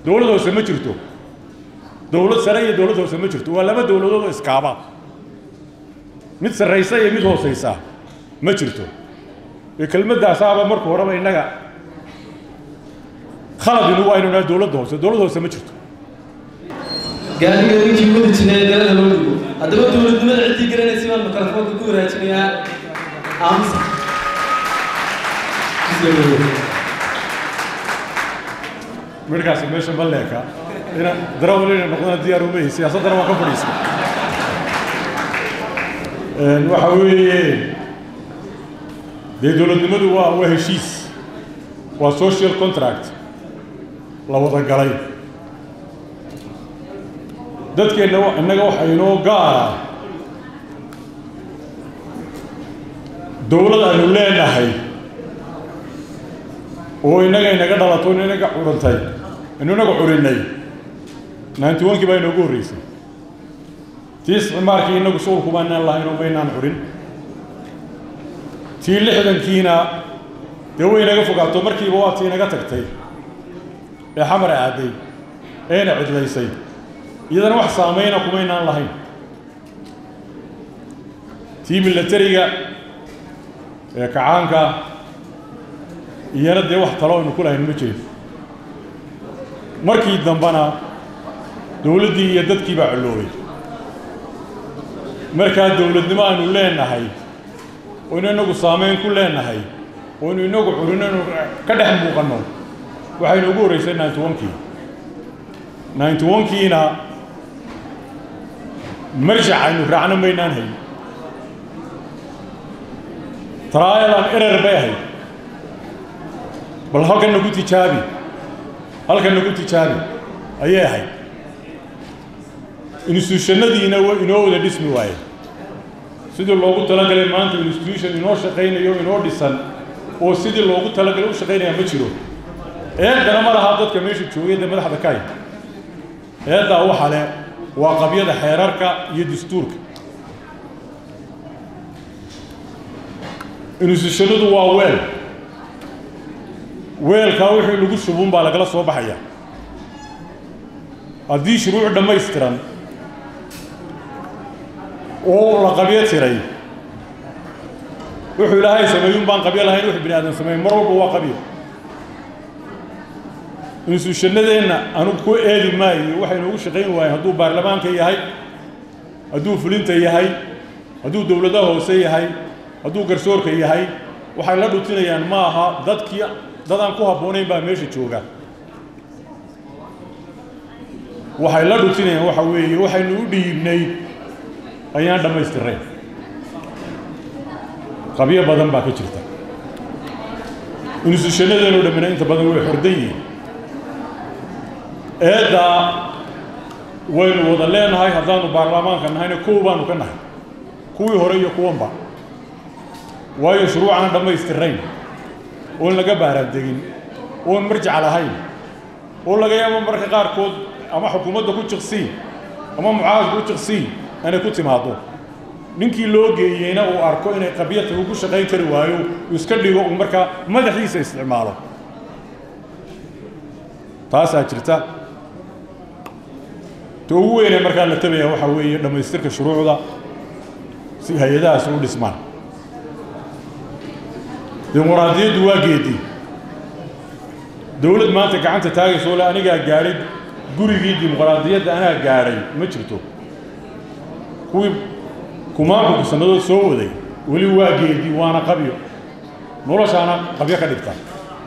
dowlad hoose ma jirto dowlad sare iyo dowlad hoose ma jirto waa laba dowladood oo iskaaba mid sarraysa iyo mid hoosaysa ma jirto ee kelmaddaasaaba marka horeba innaga khaladinu waa inu naha dowladda hoose dowlad hoose ma jirto gaariga ninkii wadi jiray galada loo dhigo haddaba dowladnimada ciddii garanaysa baan mikrofoonka ku waraajinayaa aamusa midhkaasi meesha ma leeka inaan darawal inay noqdana diyaar uma yahay siyaasaddana waan ka fadhiisay waxa weeye dee dowladnimadu waa waa heshiis waa social contract la wada galay dadkeenna innaga waxa inoo gaara dowlad aynu leenahay oo innaga inaga dhalato in inaga curantay inu inaga curinay ninety one-kii baa inoogu horreysay tii isticmaalkii innagu shughulku baanaan lahayn oo maynaan curin tii lixdankiina dee way inaga fogaato markiiba waa tii inaga tagtay ee xamar aaday eena cidlaysay iyadana wax saamayna kumaynaan lahayn tii milatariga ee kacaanka iyana dee wax talo aynu ku lahayn ma jirin markii dambena dowladdii iyo dadkii baa colloobay markaa dowladnimo aynu leenahay oynu inagu saamayn ku leenahay oynu inagu curino inu ka dhex muuqanno waxaynu ugu horreysay ninety one-kii ninety one-kiina marjac aynu raacno maynaan hayn trial and error bay ahayd bal halkan nagu tijaabi halkan nagu tijaabi ayay ahayd institutionadiina wa inoo wada dhismi waaye sidii loogu talagalay maanta institution inoo shaqaynayo inoo dhisan oo sidii loogu talagalay u shaqaynaya ma jiro eedana ma lahaa dadka meesha joogay dee madaxda ka hay eeddaa waxa le waa qabyada xeerarka iyo dastuurka institutionadu waa weel weelkaa wixii lagu shubun baa lagala soo baxaya haddii shuruuc dhammaystiran oo la qabyo tiray wuxuu ilaahay sameeyun baan qabyo lahayn wuxuu bini aadan sameeyey mar walba waa qabyo institutionadeenna anugu ku eedi maayo waxaynu ugu shaqayn waayen hadduu baarlamaanka yahay hadduu fulinta yahay hadduu dowladaha hoose yahay hadduu garsoorka yahay waxay la dhutinayaan ma aha dadkii dadaan ku habboonayn baa meesha jooga waxay la dhutinayaan waxa weeye waxaynu u dhiibnay ayaan dhammaystirnayn qabyo badan baa ka jirta institutionadeenoo dhammina inta badan way xordan yihiin eeddaa waynu wada leenahay haddaanu baarlamaanka nahayna kow baanu ka nahay kuwii hore iyo kuwanba waayo shuruucaan dhammaystirnayn oon laga baaraandegin oon marjac lahayn oo laga yaabo marka qaarkood ama xukuumadda ku jiqsii ama mucaaradka ku jiqsii inay ku timaado ninkii loo geeyeyna uu arko inay qabyata ugu shaqayn kari waayo uu iska dhigo uu markaa madaxiisa isticmaalo taasaa jirta ta ugu weynee markaa la tabaya waxaa weeye dhammaystirka shuruucda si hay-adahaas u dhismaan dimuqraadiyaddu waa geedi dowlad maanta gacanta taagaysa ole anigaa gaadhay gurigii dimuqraadiyadda anaa gaadhay ma jirto kuwii kumaanku sannadood soo waday weli waa geedi waana qabyo noloshaana qabyo ka dhigta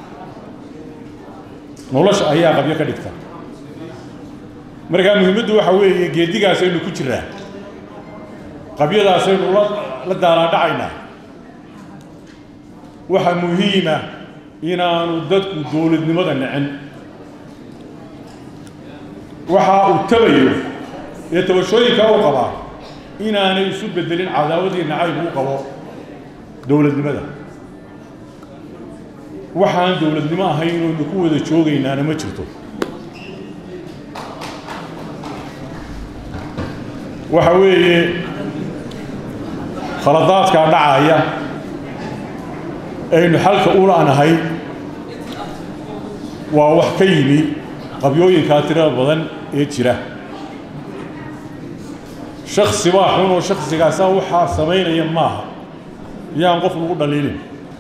nolosha ayaa qabyo ka dhigta markaa muhiimaddu waxa weeye geedigaasaynu ku jiraa qabyadaasaynu la la daalaadhacaynaa waxaa muhiima inaanu dadku dowladnimada nicin waxa uu tabayo ee tabashooyinka u qabaa inaanay isu bedelin cadaawadii nacayb u qabo dowladnimada waxaan dowladnimo ahayn inaynu ku wada joogaynaana ma jirto waxa weeye khaladaadkaa dhacaya aynu xalka u la'nahay waa wax ka yimi qabyooyinkaa tirada badan ee jira shaksi baa xun oo shaksigaasa waxaa samaynaya maaha yaan qof lagu dhaliilin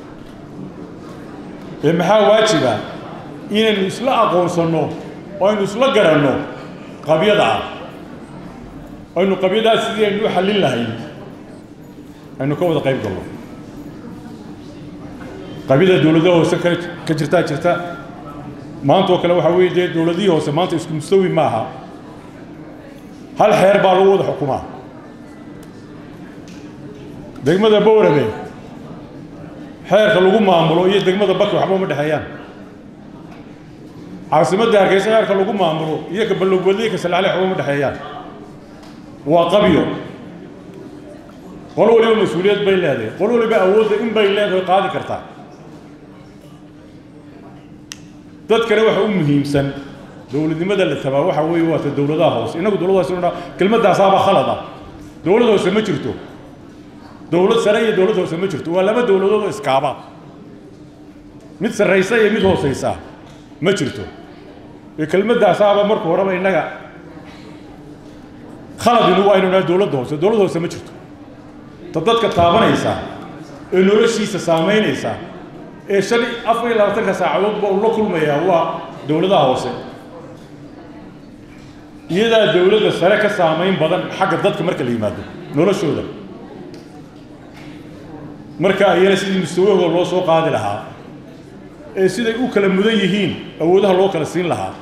ee maxaa waajiba inaynu isla aqoonsanno oo aynu isla garanno qabyada ah aynu qabyadaas sidii aynu u xallin lahayn aynu ka wada qayb galno qabyada dowladaha hoose ka ka jirtaa jirta maanta oo kale waxaa weeye dee dowladihii hoose maanta isku mustawi maaha hal xeer baa lagu wada xukumaa degmada bowrabe xeerka lagu maamulo iyo degmada baki waxba uma dhexeeyaan caasimadda hargeysa xeerka lagu maamulo iyo ka ballowbadle iyo ka salaale waxba uma dhexeeyaan waa qabyo qol waliba mas-uuliyad bay leedahay qol waliba awoodda in bay leedahay qaadi kartaa dadkana waxa u muhiimsan dowladnimada la tabaa waxa weeye waa ta dowladaha hoose innagu dowlad hoose nodha kelmadaasaaba khalad ah dowlad hoose ma jirto dowlad sare iyo dowlad hoose ma jirto waa laba dowladood oo iskaaba mid sarraysa iyo mid hoosaysa ma jirto ee kelmadaasaaba marka horeba innaga khalad inugu aynu nahay dowladda hoose dowlad hoose ma jirto ta dadka taabanaysa ee noloshiisa saamaynaysa ee shan afar iyo labaatanka saacadoodba uu la kulmayaa waa dowladaha hoose iyadaa dowladda sare ka saamayn badan xagga dadka marka la yimaado noloshooda marka ayana sidii mustawahooda loo soo qaadi lahaa ee siday u kala mudan yihiin awoodaha loo kala siin lahaa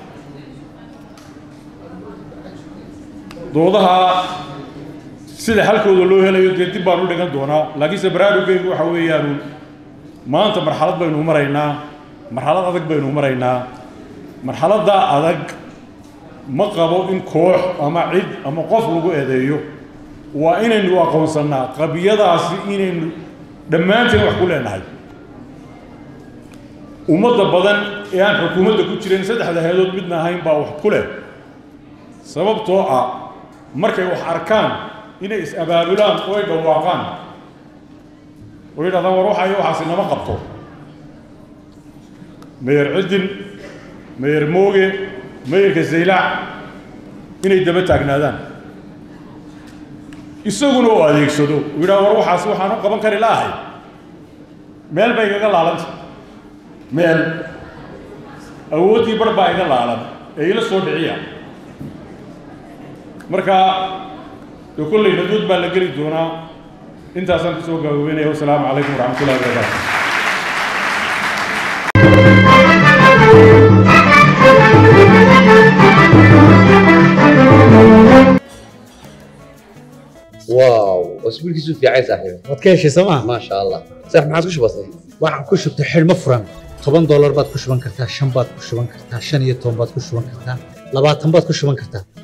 doodaha sida xalkooda loo helayo dee dib baan u dhigan doonaa laakiinse baraarugeygu waxa weeyaanu maanta marxalad baynu maraynaa marxalad adag baynu maraynaa marxaladda adag ma qabo in koox ama cid ama qof lagu eedeeyo waa inaynu aqoonsannaa qabiyadaasi inaynu dhammaanteen wax ku leenahay ummadda badan ee aan xukuumadda ku jirin saddexda heedood midna ahayn baa wax ku leh sababtoo ah markay wax arkaan inay is-abaabulaan oo ay dhawaaqaan oo yidhahdaan war waxayo waxaasi nama qabto meyer cidin meyer mooge meyerka zaylac inay daba taagnaadaan isaguna oo adeegsado uu yidhaha war waxaasi waxaan u qaban kari laahay meel bay igaga laalanta meel awooddii bar baa iga laalan ee ila soo dhiciya marka dee kolley naduud baa la geli doonaa intaasaan kusoo gaagoobinaya wasalaamu calaykum waraxmat ullahi wabarakaatu واو اسبوعك في عايز صاحبي waad ka heshay sooma ما شاء الله صح ما عادش بسيط waxaan ku shubtay xidhmo furan toban doolar baad ku shuban kartaa shan baad ku shuban kartaa shan iyo toban baad ku shuban kartaa labaatan baad ku shuban kartaa